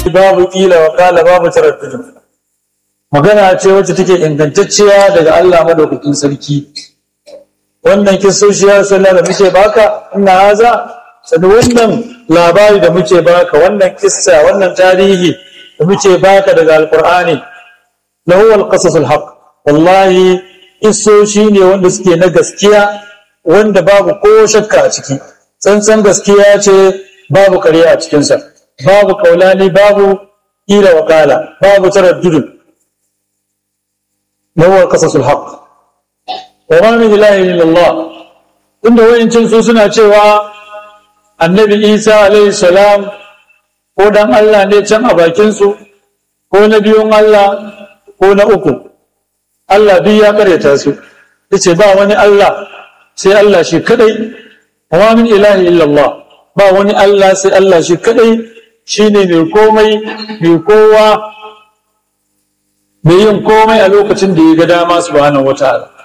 babu kila wa kala babu taraddud magana ce wacce take ingantacciya daga Allah madaukakin sarki wannan kisoshi ya sallah da muke baka ina haza sani wannan labari da muke baka wannan kissa wannan tarihi da muke baka daga alqur'ani lahu alqasasul haqq wallahi kisoshi ne wanda suke na gaskiya wanda babu ko shakka a ciki tsantsan gaskiya ce babu ƙarya a cikinsa babu kaulani babu ila wakala babu taraddudun lahu alqasasul haqq wa ma min ilahin illallah inda wayancin su suna cewa annabi isa alaihi salam ko dan allah ne can a bakinsu ko na biyun allah ko na uku allah biyu ya karyata su yace ba wani allah sai allah shi kadai wa min ilahi illallah ba wani allah sai allah shi kadai shine mai komai mai kowa mai yin komai a lokacin da ya ga dama subhanahu wataala